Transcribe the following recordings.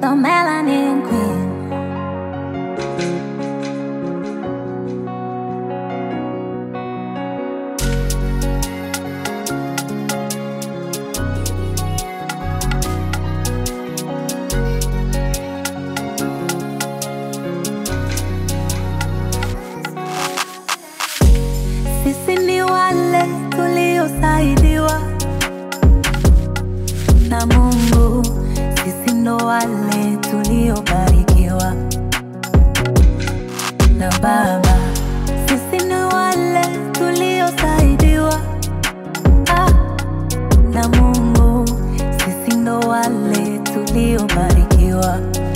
the melanin queen. Sisi ni wale tuliosaidiwa na Mungu, sisi ndo wale tuliobarikiwa na Baba. Sisi ni wale tuliosaidiwa ah, na Mungu, sisi ndo wale tuliobarikiwa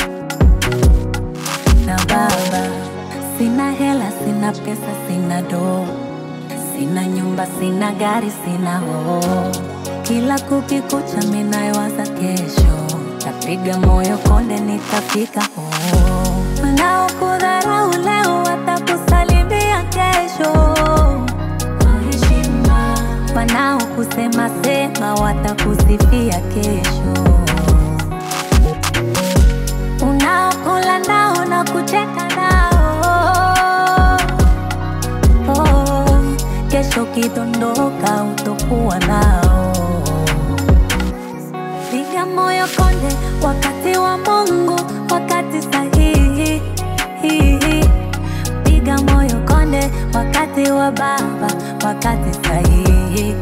na Baba. Sina hela, sina pesa, sina doo, sina nyumba, sina gari, sina hoo. Kila kukikucha minayowaza kesho, tapiga moyo konde, nitafika hoo. Wanaokudharau leo watakusalimia kesho kwa heshima, wanaokusema sema watakusifia kesho unaokula nao na kucheka nao oh, kesho ukidondoka utokuwa nao. Piga moyo konde, wakati wa Mungu, wakati sahihi. Piga moyo konde, wakati wa Baba, wakati sahihi.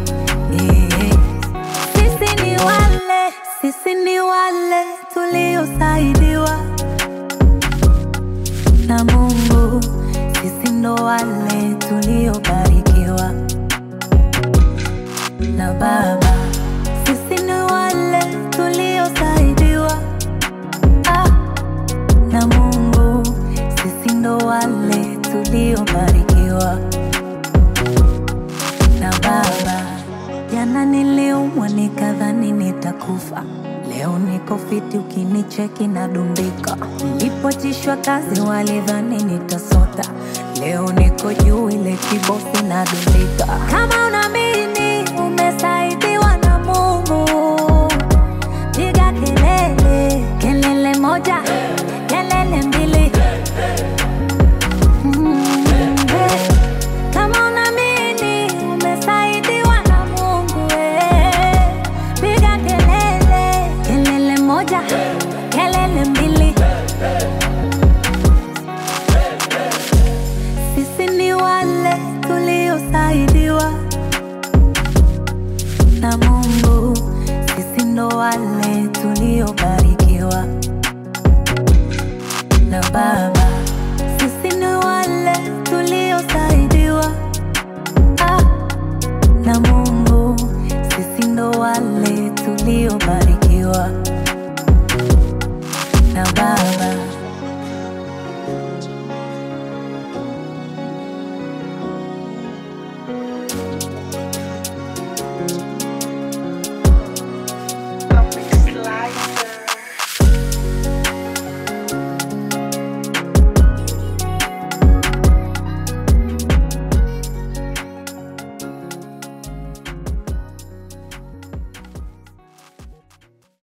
Sisi ni wale, sisi ni wale tuliosaidiwa na Mungu, sisi ndo wale tuliobarikiwa na Baba. Sisi ni wale tuliosaidiwa ah, na Mungu, sisi ndo wale tuliobarikiwa na Baba. Jana niliumwa nikadhani nitakufa, leo niko fiti, ukinicheki nadumbika. Nilipotishwa kazi walidhani nitasota, leo niko juu, ile kibosi nadumbika. Kama unaamini umesaidiwa na Mungu, piga kelele, kelele moja, kelele mbili. Mm, eh. Kama unaamini umesaidiwa na Mungu, eh, piga kelele, kelele moja, kelele mbili. Sisi ni wale tuliosaidiwa na Mungu, sisi ndo wale tuliobarikiwa na Baba.